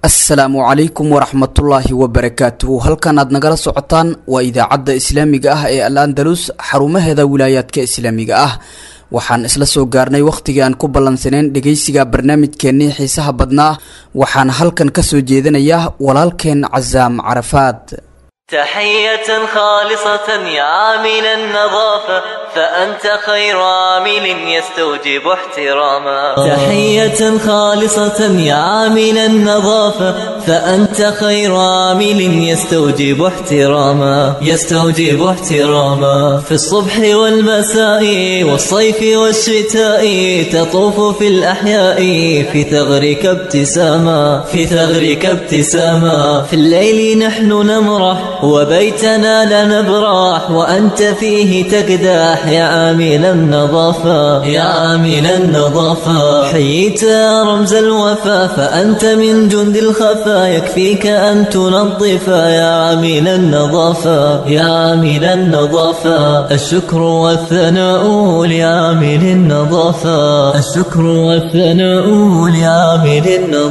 asalaamu calaykum waraxmatullaahi wabarakaatuhu halkan aad nagala socotaan waa idaacadda islaamiga ah ee al andalus xarumaheeda wilaayaadka islaamiga ah waxaan isla soo gaarnay wakhtigii aan ku ballansaneen dhegaysiga barnaamijkeennii xiisaha badnaa waxaan halkan ka soo jeedinayaa walaalkeen casaam carafaad تحية خالصة يا عامل النظافة فأنت خير عامل يستوجب احتراما تحية خالصة يا عامل النظافة فأنت خير عامل يستوجب احتراما يستوجب احتراما في الصبح والمساء والصيف والشتاء تطوف في الأحياء في ثغرك ابتساما في ثغرك ابتساما في الليل نحن نمرح وبيتنا لا نبرح وأنت فيه تقدح يا عامل النظافة يا عامل النظافة حييت يا رمز الوفا فأنت من جند الخفا يكفيك أن تنظف يا عامل النظافة يا عامل النظافة الشكر والثناء لعامل النظافة الشكر والثناء لعامل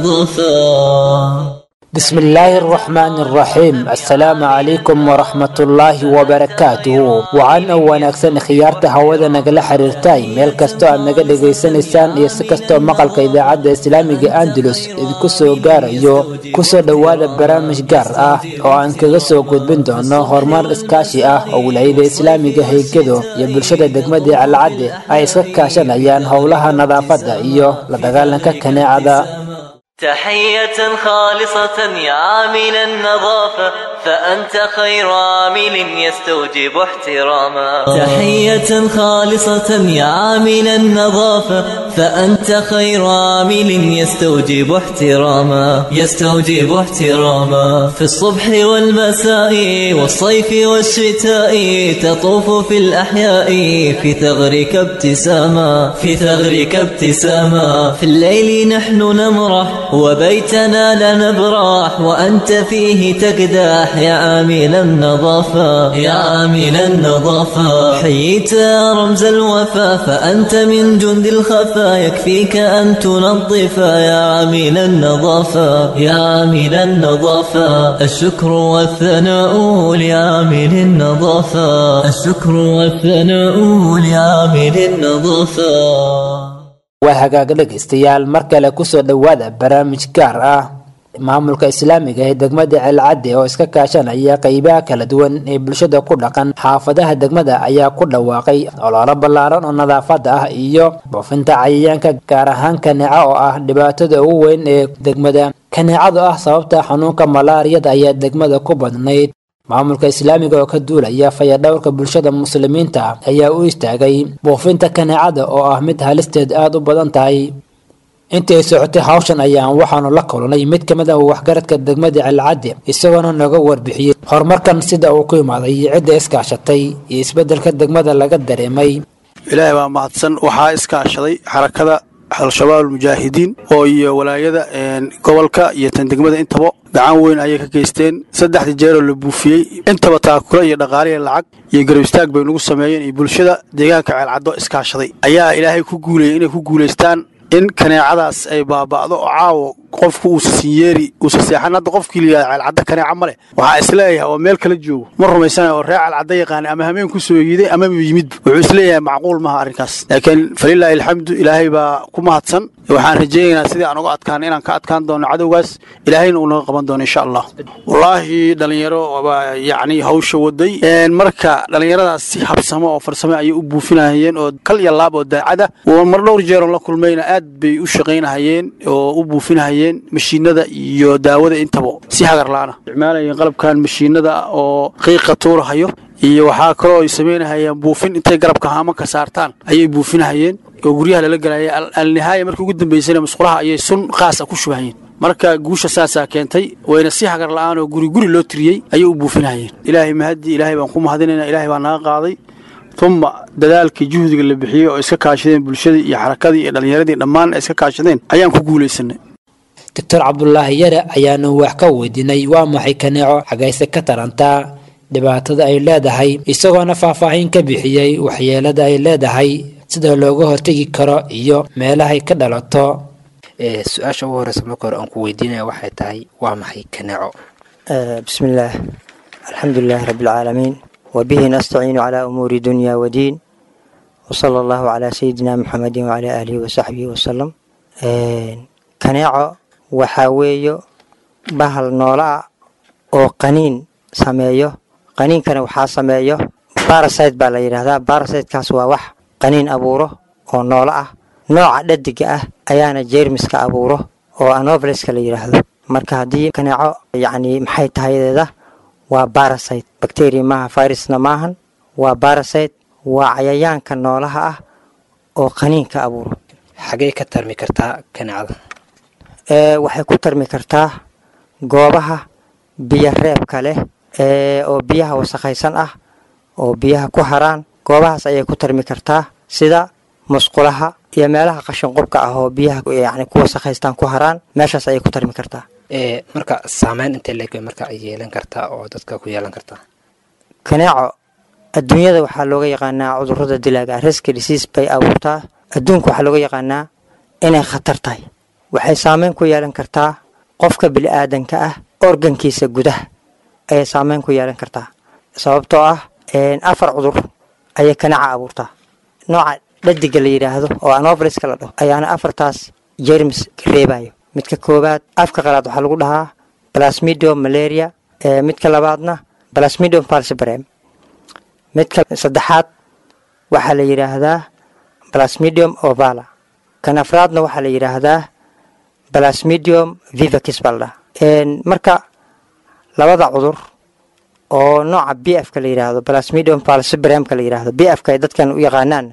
النظافة بسم الله الرحمن الرحيم السلام عليكم ورحمة الله وبركاته وعن wanaagsan khiyaarta hawada nagala xiriirtay meel kastoo aad naga dhegaysanaysaan iyo si kastoo maqalka idaacadda islaamiga andalus idinku soo gaarayo kusoo dhowaada barnaamij gaar ah oo aan kaga soo gudbin doono horumar iskaashi ah oo wilaayada islaamiga haygado iyo bulshada degmada calcadde ay iska kaashanayaan howlaha nadaafadda iyo la dagaalanka kaneecada تحية خالصة يا عامل النظافة فأنت خير عامل يستوجب احتراما تحية خالصة يا عامل النظافة فأنت خير عامل يستوجب احتراما يستوجب احتراما في الصبح والمساء والصيف والشتاء تطوف في الأحياء في ثغرك ابتساما في ثغرك ابتساما في الليل نحن نمرح وبيتنا لا نبرح وأنت فيه تقدح يا عامل النظافة يا عامل النظافة حييت يا رمز الوفا فأنت من جند الخفا يكفيك أن تنظف يا عامل النظافة يا عامل النظافة الشكر والثناء لعامل النظافة الشكر والثناء لعامل النظافة waa hagaag dhegaystayaal mar kale kusoo dhowaada barnaamij gaar ah maamulka islaamiga ee degmada celcadde oo iska kaashanaya qeybaha kala duwan ee bulshada ku dhaqan xaafadaha degmada ayaa ku dhawaaqay ololo ballaaran oo nadaafada ah iyo buufinta cayayaanka gaar ahaan kaneeco oo ah dhibaatada ugu weyn ee degmada kaneecadu ah sababta xanuunka malaariyada ayaa degmada ku badnayd maamulka islaamiga oo ka duulaya fayadhowrka bulshada muslimiinta ayaa u istaagay buufinta kaneecada oo ah mid halisteed aada u badan tahay intii ay socotay hawshan ayaan waxaanu la kulnay mid ka mid ah waxgaradka degmada celcadde isagoona nooga warbixiyey horumarkan sida uu ku imaaday iyo cidda iskaashatay iyo isbeddelka degmada laga dareemay ilaahay baa mahadsan waxaa iskaashaday xarakada al-shabaab almujaahidiin oo iyo walaayada gobolka iyo tan degmada intaba gacan weyn ayay ka geysteen saddexdii jeeroo la buufiyey intaba taakula iyo dhaqaaliya lacag iyo garab istaag bay nagu sameeyeen iyo bulshada deegaanka ceelcaddo iskaashaday ayaa ilaahay ku guulayay inay ku guulaystaan in kaneecadaas ay baaba'do oo caawo qofku uusa sinyeeri uusa seexan hadda qofkii layihahda ceelcadda kaneeca ma leh waxaa isleeyahay oo meel kala joogo ma rumaysana oo reer ceelcadda yaqaana ama hameen ku soo yiiday ama yimidba wuxuu isleeyahay macquul maha arrinkaas laakiin falilaahi alxamdu ilaahay baa ku mahadsan waxaan rajaynaynaa sidii aan uga adkaana inaan ka adkaan doono cadowgaas ilaahayna uu naga qaban doono insha allah wallaahi dhallinyaro baa yacni hawsha waday marka dhallinyaradaas si habsamo oo farsamo ayay u buufinahayeen oo kal iyo laab oo daacada mar dhowr jeeroon la kulmayna aad bay u shaqaynahayeen oo u buufinahayeen mashiinada iyo daawada intaba si hagar la'aana isticmaalayeen qalabkan mashiinada oo qiiqa tuurahayo iyo waxaa kaloo ay samaynahayeen buufin intay garabka haamanka saartaan ayay buufinahayeen oo guryaha lala gelaya alnihaaya markii ugu dambaysana musqulaha ayay sun qaasa ku shubahayeen marka guusha saasaa keentay wayna si hagar la'aan oo guri guri loo tiriyey ayay u buufinahayeen ilaahay mahaddi ilaahay baan ku mahadinayna ilaahay baa naga qaaday uma dadaalkii juhdiga la bixiyey oo iska kaashadeen bulshadii iyo xarakadii iyo dhallinyaradii dhammaan ay iska kaashadeen ayaan ku guulaysanay doctor cabdulaahi yare ayaanu wax ka weydiinay waa maxay kaneeco xagayse ka tarantaa dhibaatada ay leedahay isagoona faahfaahin ka bixiyey waxyeelada ay leedahay sida looga hortegi karo iyo meelahay ka dhalato su-aasha ugu horeysa marka hore aan ku weydiinaya waxay tahay waa maxay kaneeco بسم الله الحمد لله رب العالمين وبه نستعين على أمور دنيا ودين وصلى الله على سيدنا محمد وعلى آله وصحبه وسلم كنيعو وحاويو bahal noola ah oo qaniin sameeyo qaniinkana waxaa sameeyo barasite baa la yidhaahdaa barasitekaas waa wax qaniin abuuro oo noolo ah nooca dhadiga ah ayaana jeermiska abuuro oo anoveleska la yidhaahdo marka haddii kaneeco yacni maxay tahayadeeda waa barasite bacteria maaha virusna maahan waa barasite waa cayayaanka noolaha ah oo qaniinka abuuro xagee ka tarmi kartaa kaneecada waxay ku tarmi kartaa goobaha biyo reebka leh oo biyaha wasakhaysan ah oo biyaha ku haraan goobahaas ayay ku tarmi kartaa sida musqulaha iyo meelaha qashinqubka ah oo biyaha yani ku wasakhaystaan ku haraan meeshaas ayay ku tarmi kartaa marka saameyn intee leeg marka ay yeelan kartaa oo dadka ku yeelan kartaa kaneeco adduunyada waxaa looga yaqaanaa cudurada dilaaga riski disease bay abuurtaa adduunka waxaa looga yaqaanaa inay khatar tahay waxay saameyn ku yeelan kartaa qofka bili-aadanka ah organkiisa gudaha ayay saameyn ku yeelan kartaa sababtoo ah afar cudur ayay kaneeca abuurtaa nooca dhadiga la yidhaahdo oo anoveliska la dhaho ayaana afartaas jermis reebayo midka koowaad afka qalaad waxaa lagu dhahaa plasmidium malaria midka labaadna plasmidium falcibrem midka saddexaad waxaa la yidhaahdaa plasmidium ovala kan afraadna waxaa la yidhaahdaa plasmidium vivakis baa la dhahaa marka labada cudur oo nooca b f ka la yidhaahdo plasmidium falcibremka la yidhaahdo b f ka ay dadkan u yaqaanaan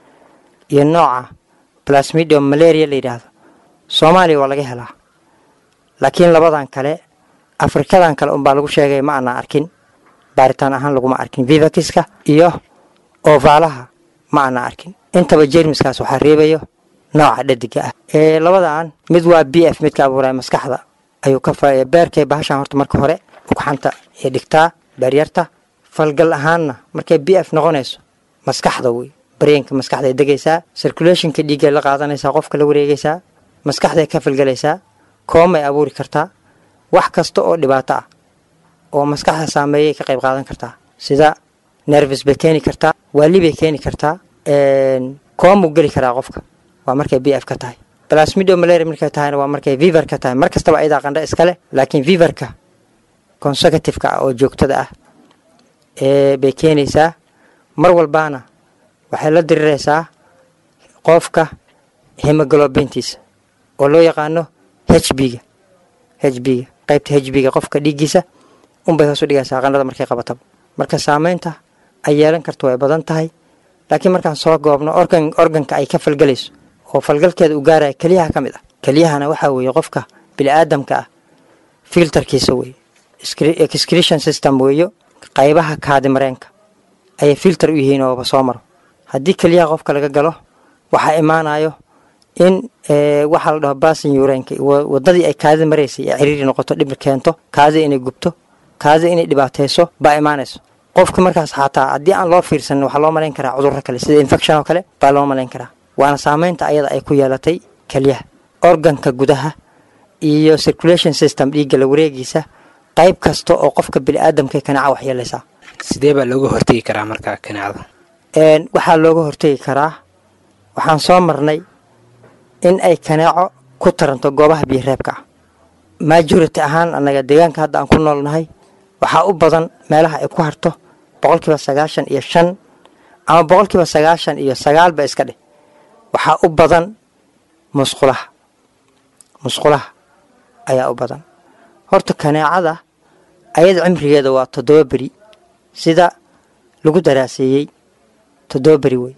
iyo nooca plasmidium malaria la yidhaahdo soomaaliya waa laga helaa laakiin labadan kale afrikadan kale unbaa lagu sheegay ma aanaa arkin baaritaan ahaan laguma arkin vivakiska iyo ovaalaha ma aanaa arkin intaba jermiskaas waxaa reebayo nooca dhadiga ah ee labadan mid waa b f midka abuuraya maskaxda ayuu ka beerkay bahashan horta marka hore ugxanta ee dhigtaa beeryarta falgal ahaanna markay b f noqonayso maskaxda wey bareenka maskaxday degaysaa circulationka dhiiggay la qaadanaysaa qofka la wareegaysaa maskaxday ka falgelaysaa koomay abuuri kartaa wax kasta oo dhibaato ah oo maskaxda saameeyay ka qayb qaadan kartaa sida nervis bay keeni kartaa waali bay keeni kartaa koomuu geli karaa qofka waa markay b f ka tahay plasmidio malaria markay tahayna waa markay viver ka tahay mar kastaba ayadaa qandha iskale laakiin viverka consecutiveka ah oo joogtada ah ee bay keenaysaa mar walbaana waxay la diriraysaa qofka hemoglobintiisa oo loo yaqaano h b-ga h b-ga qaybta h b-ga qofka dhiiggiisa unbay hoos u dhigaysaa qandhada markay qabataba marka saameynta ay yeelan karto way badan tahay laakiin markaan soo goobno organ organka ay ka falgelayso oo falgalkeeda u gaaraya keliyaha ka mid ah keliyahana waxaa weeye qofka bini-aadamka ah filterkiisa weeye excretion system weeyo qaybaha kaadimareenka ayay filter u yihiin ooba soo maro haddii keliyaha qofka laga galo waxaa imaanayo in waxaa la dhaho basin yurenka wadadii ay kaadi maraysay ee ciriiri noqoto dhibir keento kaadida inay gubto kaadida inay dhibaatayso baa imaanayso qofka markaas xataa haddii aan loo fiirsanin waxaa loo malayn karaa cudurro kale sida infection oo kale baa loo malayn karaa waana saameynta ayada ay ku yeelatay keliyaha organka gudaha iyo circulation system dhiigga la wareegiisa qayb kasta oo qofka bini-aadamka kaneeca waxyeelaysaa sidee baa looga hortegi karaa markaa kaneecada waxaa looga hortegi karaa waxaan soo marnay in ay kaneeco ku taranto goobaha biyoreebka ah majority ahaan annaga deegaanka hadda aan ku noolnahay waxaa u badan meelaha ay ku harto boqolkiiba sagaashan iyo shan ama boqolkiiba sagaashan iyo sagaalba iska dheh waxaa u badan musqulaha musqulaha ayaa u badan horta kaneecada ayada cimrigeeda waa toddoba beri sida lagu daraaseeyey toddoba beri wey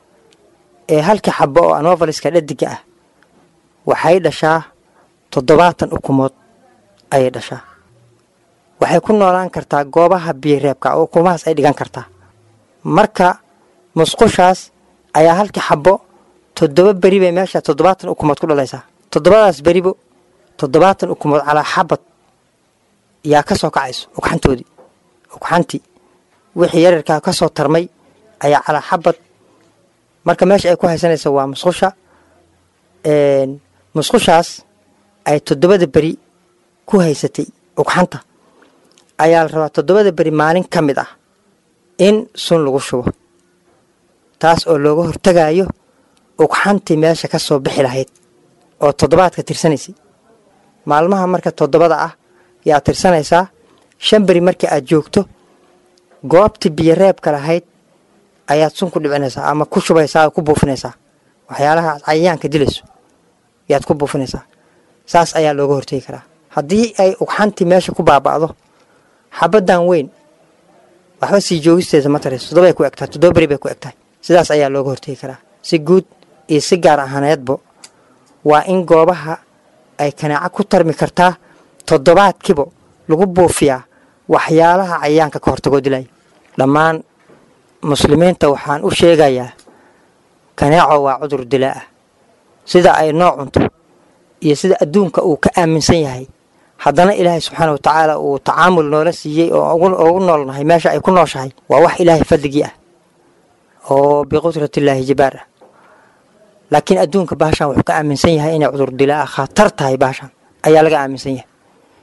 ee halkii xabo oo anovaliska dhadiga ah waxay dhashaa toddobaatan ukumood ayay dhashaa waxay ku noolaan kartaa goobaha biyoreebka oo ukumahaas ay dhigan kartaa marka musqushaas ayaa halkii xabo toddoba beri bay meesha toddobaatan ukumood ku dhalaysaa toddobadaas beribo toddobaatan ukumood calaa xabad yaa ka soo kacayso ugxantoodii ugxantii wixii yararkaa ka soo tarmay ayaa calaa xabad marka meesha ay ku haysanaysa waa musqusha musqushaas ay toddobada beri ku haysatay ugxanta ayaa la rabaa toddobada beri maalin ka mid ah in sun lagu shubo taas oo looga hortagayo ugxantii meesha ka soo bixi lahayd oo toddobaadka tirsanaysay maalmaha marka toddobada ah yaa tirsanaysaa shan beri markii aad joogto goobtii biyo reebka lahayd ayaad sun ku dhicinaysaa ama ku shubaysaa oo ku buufinaysaa waxyaalaha cayayaanka dilayso yaad ku buufinaysaa saas ayaa looga hortegi karaa haddii ay ugxantii meesha ku baaba'do xabaddan weyn waxba sii joogisteeda ma tarayso toddobay ku egtahay toddoba beri bay ku egtahay sidaas ayaa looga hortegi karaa si guud iyo si gaar ahaaneedbo waa in goobaha ay kanaaco ku tarmi kartaa toddobaadkiiba lagu buufiyaa waxyaalaha cayayaanka ka hortagoo dilaya dhammaan muslimiinta waxaan u sheegayaa kanaaco waa cudur dilaa ah sida ay noo cunto iyo sida adduunka uu ka aaminsan yahay haddana ilaahay subxaana wa tacaala uu tacaamul noola siiyey oo ugu noolnahay meesha ay ku nooshahay waa wax ilaahay fadligii ah oo biqudratillaahi jibaar ah laakiin adduunka baashan wuxuu ka aaminsan yahay inay cudur dilaa ah khatar tahay baashan ayaa laga aaminsan yahay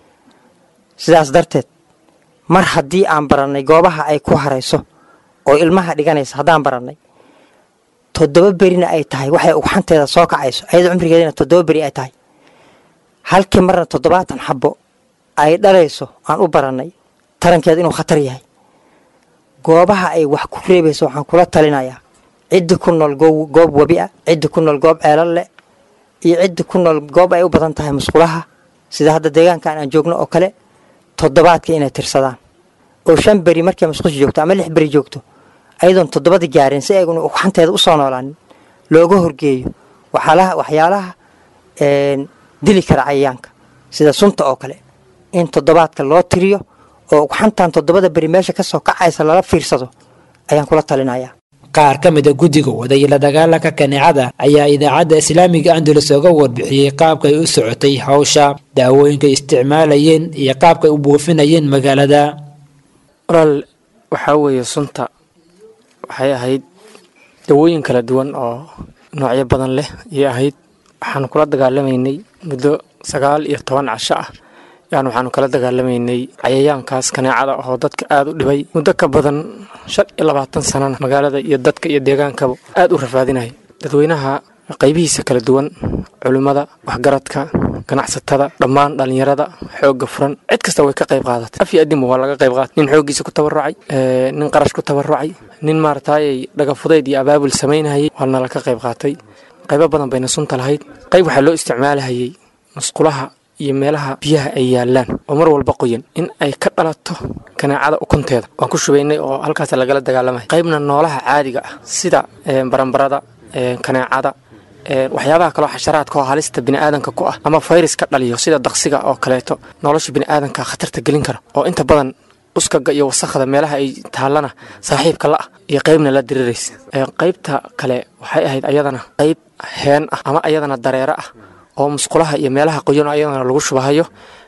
sidaas darteed mar haddii aan barannay goobaha ay ku harayso oo ilmaha dhiganaysa haddaan barannay toddoba berina ay tahay waxay ugxanteeda soo kacayso ayada cumrigeedana toddoba beri ay tahay halkii marna toddobaatan xabo ay dhalayso aan u barannay tarankeeda inuu khatar yahay goobaha ay wax ku reebayso waxaan kula talinayaa ciddi ku nool goob webi ah ciddi ku nool goob ceelal leh iyo ciddi ku nool goob ay u badan tahay musqulaha sida hadda deegaankan aan joogno oo kale toddobaadka inay tirsadaan oo shan beri markay musqusha joogto ama lix beri joogto ayadoon toddobada gaarin si ayguna ugxanteeda usoo noolaanin looga horgeeyo waxyaalaha dili kara cayayaanka sida sunta oo kale in toddobaadka loo tiriyo oo ugxantan toddobada beri meesha kasoo kacaysa lala fiirsado ayaan kula talinayaa qaar ka mida guddiga waday la dagaalanka kaneecada ayaa idaacadda islaamiga andalus oga warbixiyey qaabkay u socotay hawsha daawooyinkay isticmaalayeen iyo qaabkay u buufinayeen magaalada walaal waxaa weeye sunta waxay ahayd dawooyin kala duwan oo noocyo badan leh ayay ahayd waxaanu kula dagaalamaynay muddo sagaal iyo toban casho ah yaan waxaanu kala dagaalamaynay cayayaankaas kaneecada oo dadka aada u dhibay muddo ka badan shan iyo labaatan sanana magaalada iyo dadka iyo deegaankaba aada u rafaadinaya dadweynaha qaybihiisa kala duwan culimmada waxgaradka ganacsatada dhammaan dhallinyarada xoogga furan cid kasta way ka qayb qaadatay af iyo adinba waa laga qayb qaatay nin xooggiisa ku tabarucay nin qarash ku tabarucay nin maarataayay dhagafudayd iyo abaabul samaynahayay waa nala ka qayb qaatay qaybo badan bayna sunta lahayd qayb waxaa loo isticmaalahayay musqulaha iyo meelaha biyaha ay yaalaan oo mar walba qoyan in ay ka dhalato kanaacada ukunteeda waan ku shubaynay oo halkaas lagala dagaalamay qaybna noolaha caadiga ah sida baranbarada kanaacada waxyaabaha kaloo xasharaadka oo halista biniaadanka ku ah ama fayras ka dhaliyo sida daqsiga oo kaleeto nolosha biniaadanka khatarta gelin kara oo inta badan uskaga iyo wasakhda meelaha ay taallana saaxiibka la ah iyo qaybna la diriraysa qaybta kale waxay ahayd ayadana qayb heen ah ama ayadana dareero ah oo musqulaha iyo meelaha qoyan oo ayadana lagu shubahayo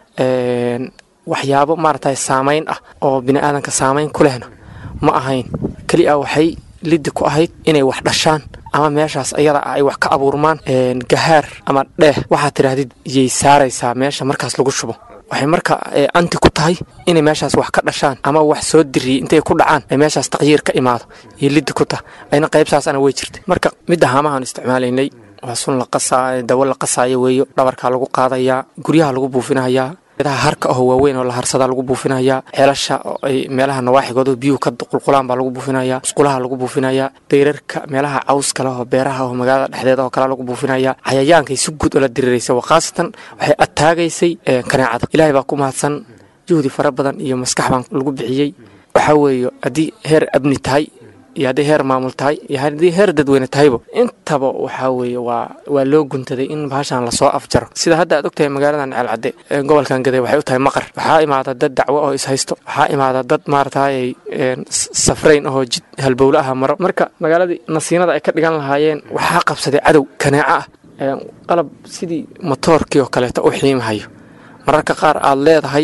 waxyaabo maaragtay saamayn ah oo biniaadanka saamayn ku lehna ma ahayn keliya waxay liddi ku ahayd inay wax dhashaan ama meeshaas ayada ah ay wax ka abuurmaan gahaar ama dheeh waxaad tidhaahdid iyay saaraysaa meesha markaas lagu shubo waxay marka anti ku tahay inay meeshaas wax ka dhashaan ama wax soo diriyey intay ku dhacaan ay meeshaas taqyiir ka imaado iyo liddi ku tah ayna qaybsaasana way jirtay marka midda haamahaan isticmaalaynay waa sun la qasaa dawo la qasaayo weeyo dhabarkaa lagu qaadayaa guryaha lagu buufinahayaa geedaha harka ahoo waaweyn oo la harsadaa lagu buufinayaa ceelasha oo ay meelaha nawaaxigooda biyuhu ka qulqulaan baa lagu buufinayaa musqulaha lagu buufinayaa dayrarka meelaha cawska leh oo beeraha oo magaalada dhexdeeda oo kale lagu buufinayaa cayayaankay si guud oo la diriraysa waa khaasatan waxay ataagaysay kaneecada ilaahay baa ku mahadsan juhdi fara badan iyo maskax baan lagu bixiyey waxaa weeye haddii heer abni tahay iyo haddii heer maamul tahay iyo haddii heer dadweyne tahayba intaba waxaa weeye waa waa loo guntaday in bahashan lasoo afjaro sida hadda aad ogtahay magaaladan ceelcadde gobolkan gaday waxay u tahay maqar waxaa imaada dad dacwo oo ishaysto waxaa imaada dad maarataayay safrayn ahoo jid halbowle aha maro marka magaaladii nasiinada ay ka dhigan lahaayeen waxaa qabsaday cadow kaneeco ah qalab sidii motoorkii oo kaleeto u xiimahayo mararka qaar aad leedahay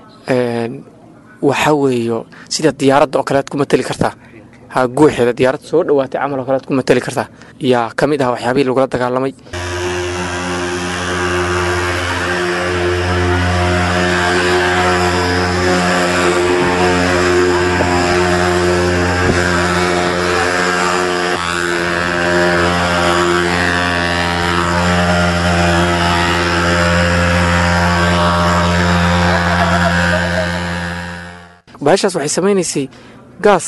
waxaa weeyo sida diyaaradda oo kaleed ku mateli kartaa ha guuxeeda diyaarad soo dhowaatay camal oo kalead ku mateli kartaa yaa ka mid ah waxyaabihii lagula dagaalamay bahashaas waxay samaynaysay gaas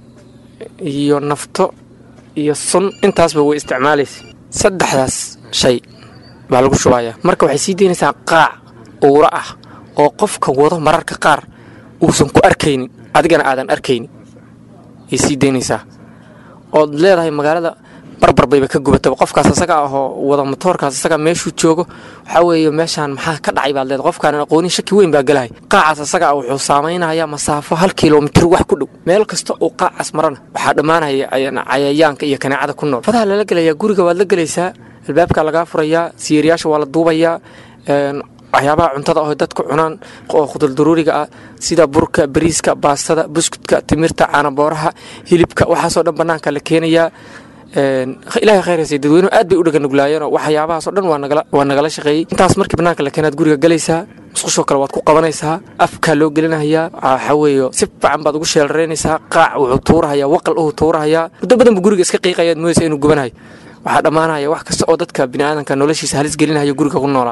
iyo nafto iyo sun intaasba way isticmaalaysay saddexdaas shay baa lagu shubayaa marka waxay sii daynaysaa qaac uura ah oo qofka wado mararka qaar uusan ku arkaynin adigana aadan arkaynin ay sii daynaysaa ood leedahay magaalada barbar bayba ka gubataba qofkaas asaga ahoo wada motoorkaas asaga meeshuu joogo waxaa weeye meeshaan maxaa ka dhacay baad leedahay qofkaanan aqoonin shaki weyn baa gelahay qaacaas asaga ah wuxuu saamaynayaa masaafo hal kilomitir wax ku dhow meel kasta uu qaacaas marana waxaa dhammaanaya cayayaanka iyo kaneecada ku nool fadaha lala gelayaa guriga waad la gelaysaa albaabkaa lagaa furayaa siyeeryaasha waa la duubayaa waxyaabaha cuntada oo dadku cunaan oo khuduldaruuriga ah sida burka bariiska baastada buskudka timirta caanabooraha hilibka waxaasoo dhan bannaanka la keenayaa ilaahay khayraysa dadweynuhu aad bay u dhaganuglaayeenoo waxyaabahaasoo dhan waa nagala shaqeeyey intaas markii bannaanka la keenaad guriga galaysaa musqushoo kale waad ku qabanaysaa afkaa loo gelinahayaa waxaa weeye si fiican baad ugu sheelaraynaysaa qaac wuxuu tuurahayaa waqal uhuu tuurahayaa muddo badan buu guriga iska qiiqayaad moodaysa inuu gubanayo waxaa dhammaanaya wax kasta oo dadka biniaadanka noloshiisa halis gelinaya guriga ku noolaa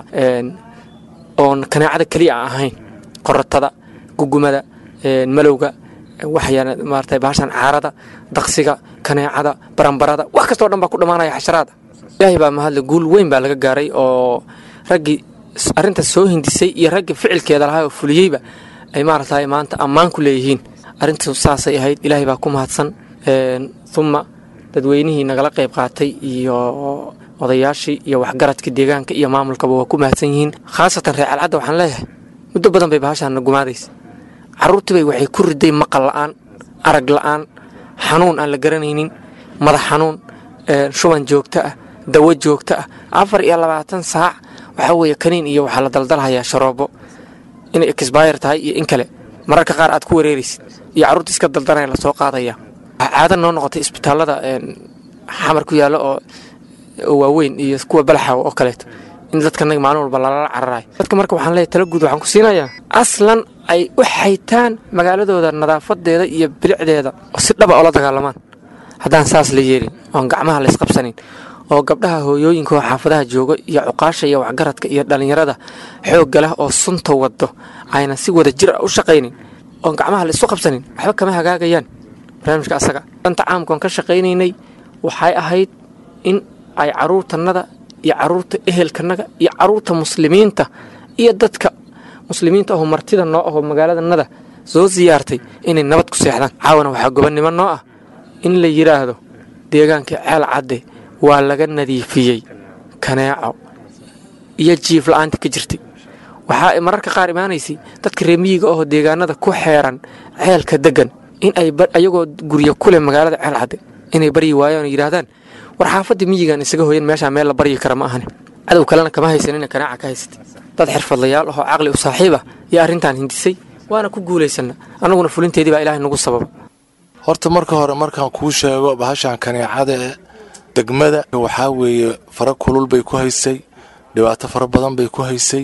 oon kaneecada keliya a ahayn qoratada gugumada malowga waxyaana maarata bahashan caarada daqsiga kaneecada baranbarada wax kastoo dhan baa ku dhammaanaya xasharaada ilaahay baa mahadle guul weyn baa laga gaaray oo raggii arrintaas soo hindisay iyo raggii ficilkeeda lahaa oo fuliyeyba ay maaragtay maanta ammaan ku leeyihiin arrintu saasay ahayd ilaahay baa ku mahadsan uma dadweynihii nagala qayb qaatay iyo odayaashii iyo waxgaradka deegaanka iyo maamulkaba waa ku mahadsan yihiin khaasatan reer calcadda waxaan leeyahay muddo badan bay bahashaanna gumaadaysa carruurtiibay waxay ku riday maqal la'aan arag la'aan xanuun aan la garanaynin madax xanuun shuban joogto ah dawo joogto ah afar iyo labaatan saac waxaa weeye kaniin iyo waxaa la daldalhayaa sharoobo inay exbayr tahay iyo in kale mararka qaar aad ku wareeraysid iyo carruurta iska daldanaya lasoo qaadaya caado noo noqotay isbitaallada xamar ku yaalla oo waaweyn iyo kuwa balaxaw oo kaleeto in dadkanaga maalin walba lalala cararayo dadka marka waxaan leeyahay tala guud waxaan ku siinayaa aslan ay u xaytaan magaaladooda nadaafadeeda iyo bilicdeeda oo si dhaba oola dagaalamaan haddaan saas la yeelin oon gacmaha la isqabsanin oo gabdhaha hooyooyinka oo xaafadaha jooga iyo cuqaasha iyo waxgaradka iyo dhallinyarada xoogga leh oo sunta wado ayna si wada jir ah u shaqaynin oon gacmaha la isu qabsanin waxba kama hagaagayaan barnaamijka asaga danta caamkaon ka shaqaynaynay waxay ahayd in ay caruurtanada iyo caruurta ehelkanaga iyo caruurta muslimiinta iyo dadka muslimiinta aho martida noo aho magaaladanada soo siyaartay inay nabad ku seexdaan caawana waxaa gobonnimo noo ah in la yidhaahdo deegaanka ceel cadde waa laga nadiifiyey kaneeco iyo jiif la-aanta ka jirtay waxaa mararka qaar imaanaysay dadka reemiyiga ahoo deegaanada ku xeeran ceelka degan in ay ayagoo guryo kuleh magaalada ceel cadde inay baryi waayaan oo yidhaahdaan war xaafadda miyigan isaga hoyan meeshaa meel la baryi kara ma ahani cadow kalena kama haysanina kanaaca ka haysatay dad xirfadlayaal ahoo caqli u saaxiiba iyo arrintan hindisay waana ku guulaysana annaguna fulinteedii baa ilaahay nagu sababa horta marka hore markaan kuu sheego bahashan kaneecada ee degmada waxaa weeye fara kulul bay ku haysay dhibaato fara badan bay ku haysay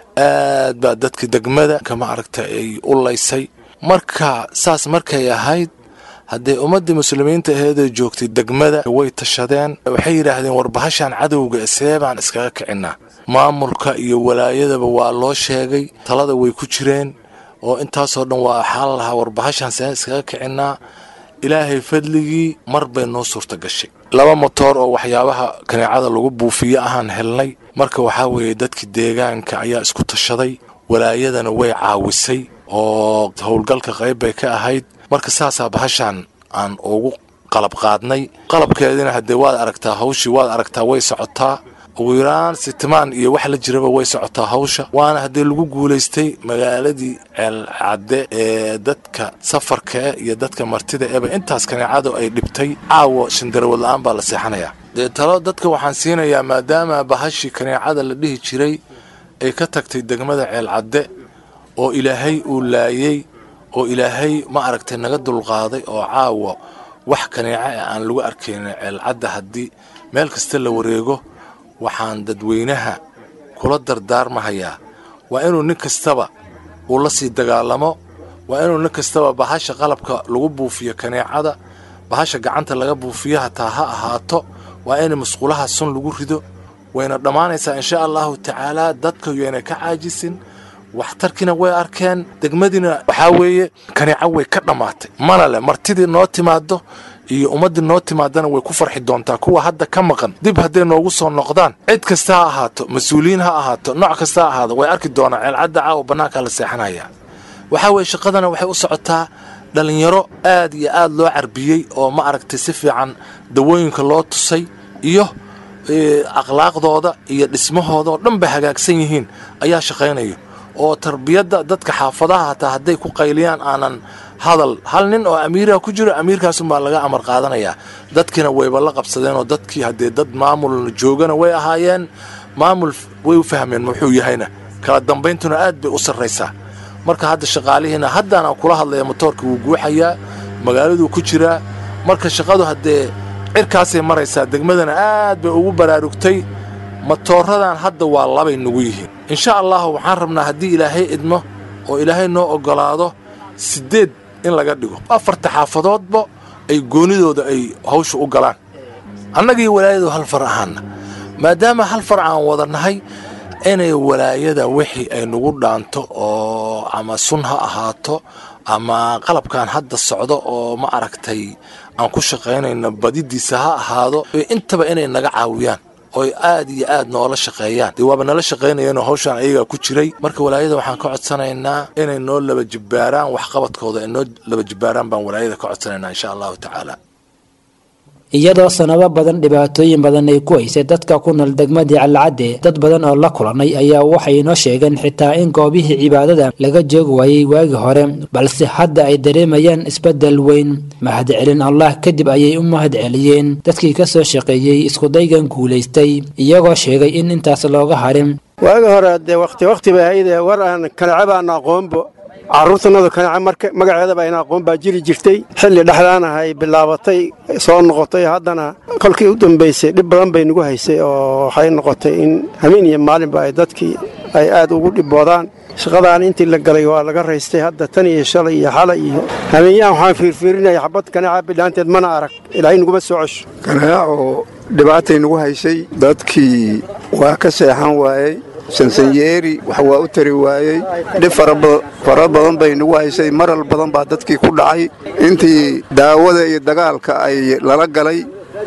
aad baa dadka degmada kama aragta ay u laysay marka saas markay ahayd haddee ummaddii muslimiinta aheedee joogtay degmada way tashadeen waxay yidhaahdeen war bahashan cadowga see baan iskaga kicinaa maamulka iyo walaayadaba waa loo sheegay talada way ku jireen oo intaasoo dhan waa xaal lahaa war bahashan see iskaga kicinaa ilaahay fadligii mar bay noo suurta gashay laba motoor oo waxyaabaha kaneecada lagu buufiyo ahaan helnay marka waxaa weeye dadkii deegaanka ayaa isku tashaday walaayadana way caawisay oo howlgalka qayb bay ka ahayd marka saasaa bahashaan aan ugu qalab qaadnay qalabkeedina haddee waad aragtaa hawshii waad aragtaa way socotaa ugu yaraan sitimaan iyo wax la jiraba way socotaa hawsha waana haddii lagu guulaystay magaaladii ceelcadde ee dadka safarka iyo dadka martida eba intaas kaneecadu ay dhibtay caawo shandarawad la-aan baa la seexanayaa dee talo dadka waxaan siinayaa maadaama bahashii kaneecada la dhihi jiray ay ka tagtay degmada ceelcadde oo ilaahay uu laayey oo ilaahay ma aragtay naga dulqaaday oo caawa wax kaneeca e aan lagu arkaynin ceelcadda haddii meel kasta la wareego waxaan dadweynaha kula dardaarmahayaa waa inuu nin kastaba uu la sii dagaalamo waa inuu nin kastaba bahasha qalabka lagu buufiyo kaneecada bahasha gacanta laga buufiyo hataa ha ahaato waa in musqulaha sun lagu rido wayna dhammaanaysaa insha allahu tacaalaa dadka yayna ka caajisin waxtarkiina way arkeen degmadiina waxaa weeye kaneeco way ka dhammaatay mana leh martidii noo timaado iyo ummaddii noo timaadana way ku farxi doontaa kuwa hadda ka maqan dib hadday noogu soo noqdaan cid kasta ha ahaato mas-uuliyiin ha ahaato nooc kasta ha ahaado way arki doonaan ceelcadda caawa bannaankaa la seexanaya waxaa weeye shaqadana waxay u socotaa dhallinyaro aad iyo aad loo carbiyey oo ma aragtay si fiican dawooyinka loo tusay iyo akhlaaqdooda iyo dhismahooda oo dhan bay hagaagsan yihiin ayaa shaqaynaya oo tarbiyadda dadka xaafadaha hataa hadday ku qayliyaan aanan hadal hal nin oo amiiraha ku jiro amiirkaasunbaa laga amar qaadanayaa dadkiina wayba la qabsadeen oo dadkii haddee dad maamul joogana way ahaayeen maamul way u fahmeen muxuu yahayna kala dambayntuna aad bay u sarraysaa marka hadda shaqaalihiina haddaan kula hadlaya motoorka wuu guuxayaa magaaladuu ku jiraa marka shaqadu haddee cirkaasay maraysaa degmadana aad bay ugu baraarugtay matooradan hadda waa labay nugu yihiin insha allahu waxaan rabnaa haddii ilaahay idmo oo ilaahay noo oggolaado siddeed in laga dhigo afarta xaafadoodba ay goonidooda ay hawsha u galaan annagii walaayadu hal far ahaana maadaama hal far aan wada nahay inay walaayada wixii ay nagu dhaanto oo ama sun ha ahaato ama qalabkan hadda socdo oo ma aragtay aan ku shaqaynayno badidiisa ha ahaado intaba inay naga caawiyaan oy aad iyo aad noola shaqeeyaan dee waaba nala shaqaynayeenoo hawshaan ayagaa ku jiray marka walaayada waxaan ka codsanaynaa inay noo laba jibbaaraan waxqabadkooda ay noo laba jibbaaraan baan walaayada ka codsanaynaa insha allahu tacaala iyadoo sanado badan dhibaatooyin badan ay ku haysay dadka ku nool degmadii calacadde dad badan oo la kulanay ayaa waxay inoo sheegeen xitaa in goobihii cibaadada laga joogi waayey waagii hore balse hadda ay dareemayaan isbeddel weyn mahadcelin allah kadib ayay u mahadceliyeen dadkii ka soo shaqeeyey iskudaygan guulaystay iyagoo sheegay in intaas looga harin waagi hore dee wakhti wakhti bay ahaydee war aan kanace baana aqoonbo carruurtanadu kanace marka magaceedaba ayna aqoon baa jiri jirtay xilli dhexdaanaha ay bilaabatay soo noqotay haddana kolkii u dambaysay dhib badan bay nagu haysay oo waxay noqotay in hameen iyo maalinba ay dadkii ay aad ugu dhibboodaan shaqadaan intii la galay waa laga raystay hadda tan iyo shalay iyo xalay iyo hameenyahan waxaan fiirfiirinaya xabad kaneeca bidhaanteed mana arag ilaahay naguma soo cesho kaneeco dhibaatay nagu haysay dadkii waa ka seexan waayey sansanyeeri wax waa u tari waayey dhib fara badan bay nagu haysay maral badan baa dadkii ku dhacay intii daawada iyo dagaalka ay lala galay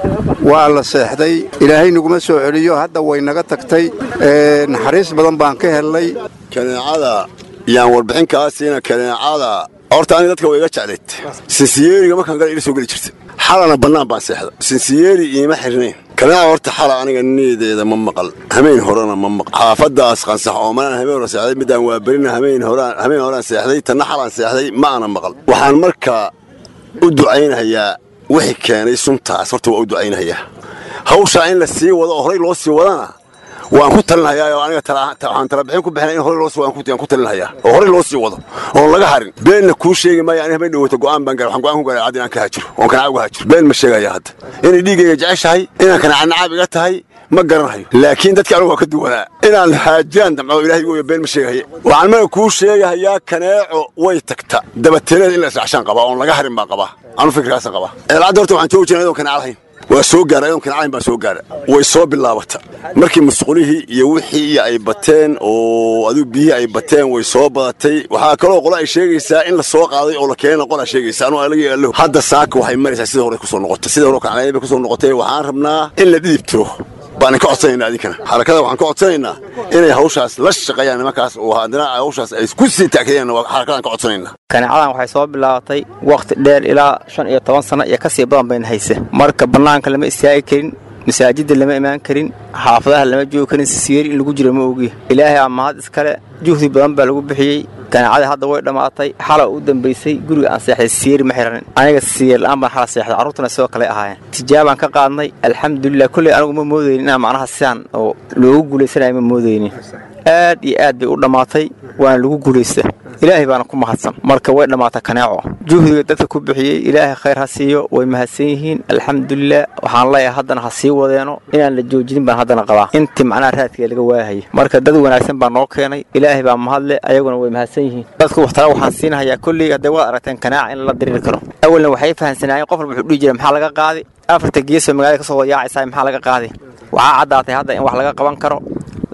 waa la seexday ilaahay naguma soo celiyo hadda way naga tagtay naxariis badan baan ka hellay kaneecada yaan warbixin kaa siina kaneecada horta aniga dadka way iga jeclayd sinsiyeeriga markaan gala ila soo geli jirta xalana bannaan baan seexda sinsiyeeri iima xirnayn kaneeca horta xala aniga niideeda ma maqal hameen horena ma maqal xaafadaas qansax oo manaan hameen hore seexday midaan waa berina hameen horaan hameen horaan seexday tanna xalaan seexday ma ana maqal waxaan markaa u ducaynayaa wixii keenay suntaas horta waa u ducaynayaa hawshaa in la sii wado oo horey loo sii wadana waan ku talinhayaa oo aniga waxaan talabixin ku bixinay in horey loo sii wado aan ku talinhayaa oo horey loo sii wado oon laga harin beenna kuu sheegi maayo aniga habeen dhawata go'aan baan garay waxaan go'aan ku garay cad inaan ka hajiro oon kanaaca uga hajiro been ma sheegaya hadda inay dhiiggayga jeceshahay inaan kanaaca nacaab iga tahay ma garanayo laakiin dadka anigu waa ka duwanaa inaan haajiraan damco ilahay gooyo been ma sheegahaye waxaan maga kuu sheegahayaa kaneeco way tagta dabateelada in la israacshaan qabaa oon laga harin baan qabaa anu fikirkaasaan qabaa eelcadda horta waxaan joogi jiray ayadoon kanaaca lahayn waa soo gaara ayadoon kanaacayn baan soo gaara way soo bilaabata markii musqulihii iyo wixii ay bateen oo adigu biyihii ay bateen way soo badatay waxaa kaloo qolo ay sheegaysaa in la soo qaaday oo la keenay qolaa sheegaysa anu alagi allo hadda saaka waxay maraysaa sida hore kusoo noqotay sida hore kanaclayn bay kusoo noqotay waxaan rabnaa in la dhidibtiro baan ka codsanaynaa adinkana xarakada waxaan ka codsanaynaa inay hawshaas la shaqeeyaan nimankaas oo haddana hawshaas ay ku sii taakayaan xarakadaan ka codsanaynaa kaneecadan waxay soo bilaabatay wakhti dheer ilaa shan iyo toban sanno iyo ka sii badan bayna haysa marka bannaanka lama istaagi karin masaajidda lama imaan karin xaafadaha lama joogi karin sisiyeeri in lagu jiro ma ogiya ilaahay aa mahad iskale juhdi badan baa lagu bixiyey kaneecadii hadda way dhammaatay xala u dambaysay guriga aan seexday sisiyeeri ma xiranin aniga sisiyeer la'aan baan xala seexday carruurtuna sidoo kale ahaayeen tijaabaan ka qaadnay alxamdulilah kolley anigu ma moodaynin inaan macnaha sidaan oo loogu guulaysanayo ma moodaynin aad iyo aad bay u dhammaatay waana lagu guulaysta ilaahay baana ku mahadsan marka way dhammaata kaneeco juhdiga dadka ku bixiyey ilaahay khayr ha siiyo way mahadsan yihiin alxamdulilah waxaan leeyahay haddana ha sii wadeeno inaan la joojinin baan haddana qabaa intii macnaha raadkiga laga waahaya marka dad wanaagsan baa noo keenay ilaahay baa mahadle ayaguna way mahadsan yihiin dadku waxtala waxaan siinahayaa kolley hadday waad aragteen kanaaca in la diriiri karo awalna waxay fahamsanaayeen qof walba wuxuu dhihi jiray maxaa laga qaadi afarta geesoo magaalada ka soo yaacaysaa maxaa laga qaadi waxaa caddaatay hadda in wax laga qaban karo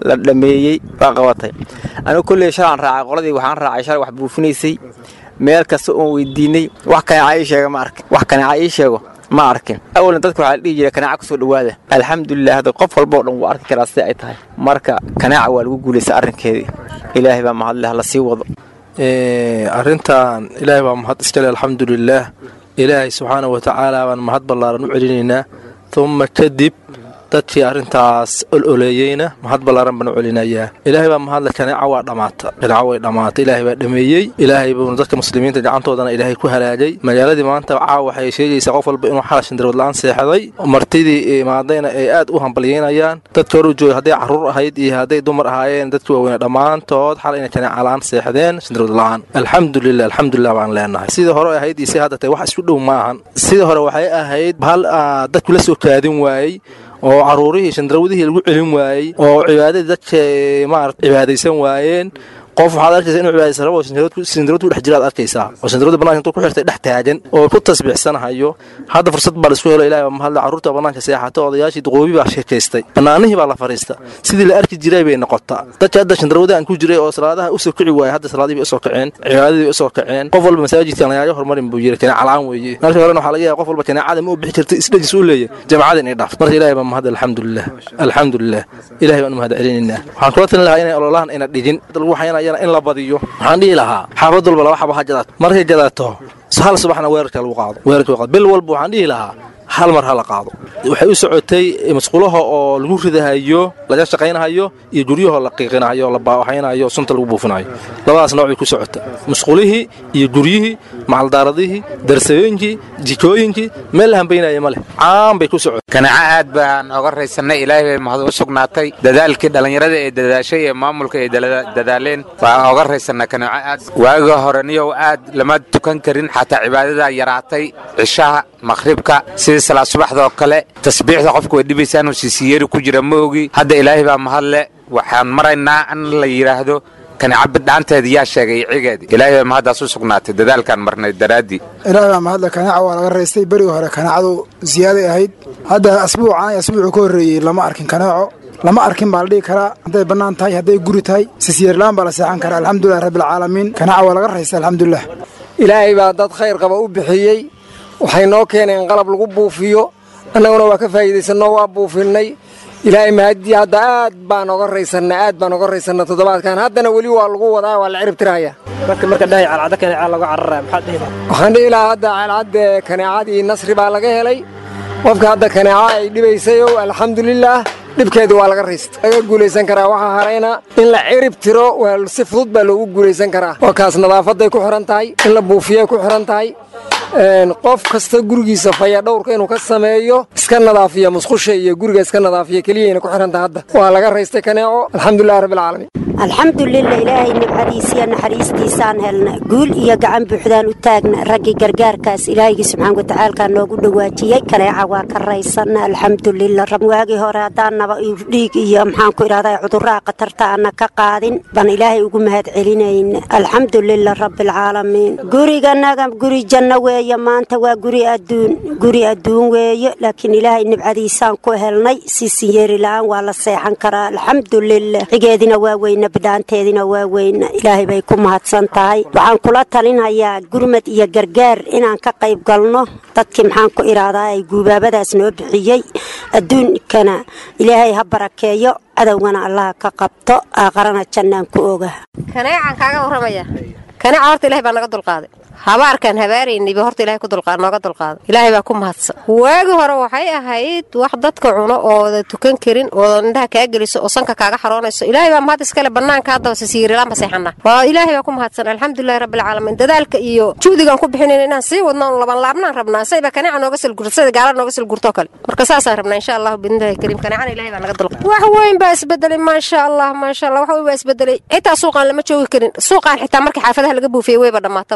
la dhameeyey waa qabatay anigu kolley shalaan raacay qoladii waxaan raacay shalay wax buufinaysay meel kasta oon weydiinay wax kaneeca ii sheega ma arkin wax kaneeca ii sheego ma arkin awalna dadka waxaa la dhihi jiray kaneeca kusoo dhowaada alxamdulilah hadda qof walba oo dhan wuu arki karaa sida ay tahay marka kaneeca waa lagu guulaysta arrinkeedii ilaahay baa mahadleh hala sii wado arrintan ilaahay baa mahad iskale alxamdulilaah ilaahay subxaana wa tacaala baan mahad ballaaran u celinaynaa uma kadib dadkii arrintaas ololeeyeyna mahad ballaaran baan u celinayaa ilaahay baa mahadle kaneeca waa dhammaata kaneeca way dhammaatay ilaahay baa dhameeyey ilaahay buuna dadka muslimiinta gacantoodana ilaahay ku halaagay magaaladii maanta caawa waxay sheegaysaa qof walba inuu xala shandarood la-aan seexday martidii imaadayna ay aad u hambalyeynayaan dadka hor u joogay hadday carruur ahayd iyo hadday dumar ahaayeen dadkii waaweyne dhammaantood xal inay kaneeca la-aan seexdeen shandarood la-aan alxamdulilah alxamdulilah baan leenahay sidii hore ahayd iyo si hadda tahay wax isku dhow ma ahan sidii hore waxay ahayd hal dadku la soo kaadin waayey oo caruurihii shandarawdihii lagu celin waayey oo cibaadadii dadka maarata cibaadaysan waayeen qof waxaad arkaysaa inuu cibaadaysan rabo sindarood ku dhex jira aad arkaysaa oo sindaroodda bananka intuu ku xirtay dhex taagan oo ku tasbiixsanahayo hadda fursad baa laisku helo ilahay baa mahadle carruurta bannaanka seexata odayaashii duqoobi baa sheekaystay bannaanihii baa la fariista sidii la arki jiray bay noqotaa dadka hadda shandarawdahan ku jiray oo salaadaha usoo kici waaya hadda salaadihii usoo kaceen cibaadadii usoo kaceen qof walba masaajidkan lagaaga hormarin buu yiri kaneeca la-aan weeye markii horena waxaa laga yaaba qof walba kaneecada ma u bixi jirtay isdhajis u leeyahy jamacada inay dhaafto marka ilahay baa mahadle alxamdulilah alxamdulilah ilahay baan u mahad celinaynaa waxaan kula talin lahaa inay ololahan ina dhigin lagu waxaynayana in la badiyo waxaan dhihi lahaa xaafad walba laba xaba ha jadato markay jadato hal subaxna weerarka lagu qaado weerarka qaado bil walba waxaan dhihi lahaa hal mar ha la qaado waxay u socotay masquulaha oo lagu ridahayo laga shaqaynahayo iyo guryahoo la qiiqinahayo la baawaxaynayo sunta lagu buufinayo labadaas nooc bay ku socota masquulihii iyo guryihii macaldaaradihii darsooyinkii jikooyinkii meel la hambaynaya ma leh caan bay ku socota kaneeco aad baan oga raysannay ilaahay bay mahad u sugnaatay dadaalkii dhallinyarada ee dadaashay ee maamulka ay dadaaleen baan oga raysannaa kaneeco aad waaga hore niyow aad lama tukan karin xataa cibaadada yaraatay cishaha maqhribka sidii salaad subaxdaoo kale tasbiixda qofka way dhibaysaa inuu siisiyeeri ku jira ma ogi hadda ilaahay baa mahadle waxaan maraynaa in la yidhaahdo kaneeca bidhaanteeda yaa sheegay cigeedi ilaahay baa mahaddaas u sugnaatay dadaalkaan marnay daraaddii ilaahay baa mahadle kaneeca waa laga raystay berigi hore kaneecadu ziyaaday ahayd hadda asbuucan asbuucu ka horreeyey lama arkin kaneeco lama arkin baa la dhihi karaa hadday bannaan tahay hadday guri tahay sisyeerlaan baa la seexan karaa alxamdulilah rabbilcaalamiin kaneeca waa laga raystay alxamdulilah ilaahay baa dad khayr qaba u bixiyey waxay noo keeneen qalab lagu buufiyo annaguna waa ka faa'iidaysanoo waa buufinnay ilaahay mahadii hadda aad baan oga raysannay aad baan oga raysannay toddobaadkan haddana weli waa lagu wadaa waa la cirib tiraya marka marka dhahay calcadda kaneeca laga cararaya maxaad dhihi waxaan dhihi lahaa hadda calcadde kaneecadii nasri baa laga helay qofka hadda kaneeca ay dhibaysayow alxamdulilaah dhibkeedu waa laga raysta laga guulaysan karaa waxaa harayna in la cirib tiro waa si fudud baa loogu guulaysan karaa waa kaas nadaafaday ku xihan tahay in la buufiyay ku xihan tahay qof kasta gurigiisa faya dhowrka inuu ka sameeyo iska nadaafiya musqusha iyo guriga iska nadaafiya keliyayna ku xihanta hadda waa laga raystay kaneeco alxamdulilah rabbilcaalamiin alxamdulilah ilaahay nibcadiisiyo naxariistiisaan helna guul iyo gacan buuxdaan u taagna raggii gargaarkaas ilaahaygi subxaan watacaalkaa noogu dhawaajiyey kaneeca waa ka raysana alxamdulilah waagii hore haddaanaba dhiig iyo maxaan ku idhahda cudurraha khatarta ana ka qaadin baan ilaahay ugu mahad celinayna alxamdulilah rabbilcaalamiin guriganaga guri janno weeye maanta waa guri adduun guri adduun weeye laakiin ilaahay nibcadiisaan ku helnay sisinyeeri la-aan waa la seexan karaa alxamdulilah cigeedina waa weyna bidhaanteedina waa weyna ilaahay bay ku mahadsan tahay waxaan kula talinayaa gurmad iyo gargaar inaan ka qayb galno dadkii maxaan ku idhaahdaa ay guubaabadaas noo bixiyey adduunkana ilaahay ha barakeeyo cadowgana allaha ka qabto aaqarana jannaan ku oga kaneecaan kaaga warramaya kaneeca horta ilahay baa naga dulqaaday habaarkaan habaaraynayba horta ilahay ku dulqaad nooga dulqaaday ilaahay baa ku mahadsan waagi hore waxay ahayd wax dadka cuno ooda tukan karin ooda indhaha kaa geliso oo sanka kaaga xaroonayso ilaahay baa mahad iskale bannaanka haddaba sisiirilaan baseexana waa ilaahay baa ku mahadsan alxamdulilahi rabbilcaalamiin dadaalka iyo juhdigaan ku bixinayna inaan sii wadno laban laabnaan rabnaa sayba kaneeca nooga silgurto sayda gaala nooga silgurtoo kale marka saasaan rabnaa insha allahu biidnillahi kariim kaneecana ilahay baa naga dulqaaday wax weyn baa isbedelay maasha allah maasha allah wax weyn baa isbedelay xitaa suuqaan lama joogi karin suuqaan xitaa markii xaafadaha laga buufiyey weyba dhammaataba haddii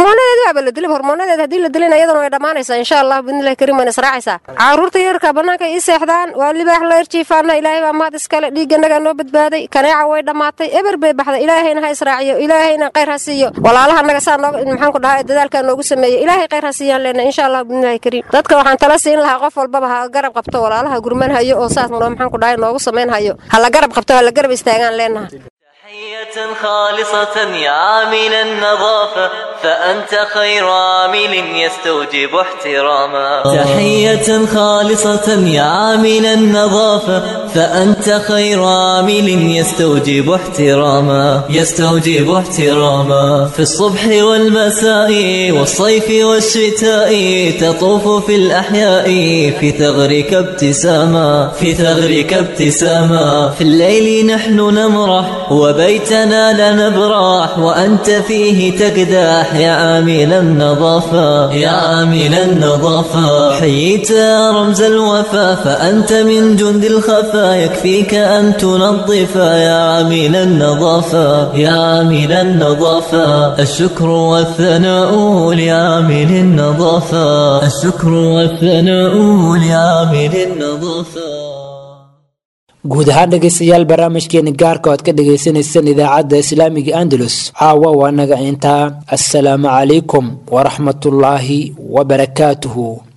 hormoonadeeda waaba la dilay hormoonadeeda haddii la dilayna iyadana way dhammaanaysaa insha allah bidnillahi kariim wayna israacaysaa caruurta yarka bannaanka ii seexdaan waa libaax la erjiifaana ilaahay baa maad iskale dhiigganagaa noo badbaaday kaneeca way dhammaatay eber bay baxday ilaahayna ha israaciyo ilaahayna khayr ha siiyo walaalaha annaga saa noog maxaan ku dhahaa dadaalkaa noogu sameeyey ilaahay khayr ha siiyaan leena insha allah bidnillahi kariim dadka waxaan tala siin lahaa qof walbaba ha garab qabto walaalaha gurman hayo oo saas noo maxaan ku dhahay noogu samayn hayo ha la garab qabto ha la garab istaagaan leenaha تحية خالصة يا عامل النظافة فأنت خير عامل يستوجب احتراما تحية خالصة يا عامل النظافة فأنت خير عامل يستوجب احتراما يستوجب احتراما في الصبح والمساء والصيف والشتاء تطوف في الأحياء في ثغرك ابتساما في ثغرك ابتساما في الليل نحن نمرح وبيتنا لا نبرح وأنت فيه تقدح يا عامل النظافة يا عامل النظافة حييت يا رمز الوفا فأنت من جند الخفا يكفيك أن تنظف يا عامل النظافة يا عامل النظافة الشكر والثناء لعامل النظافة الشكر والثناء لعامل النظافة guud ahaan dhegaystayaal barnaamijkeeni gaarka oad ka dhagaysanaysaan idaacadda islaamiga andalus caawa waa naga intaa assalaamu calaykum waraxmatullaahi wabarakaatuhu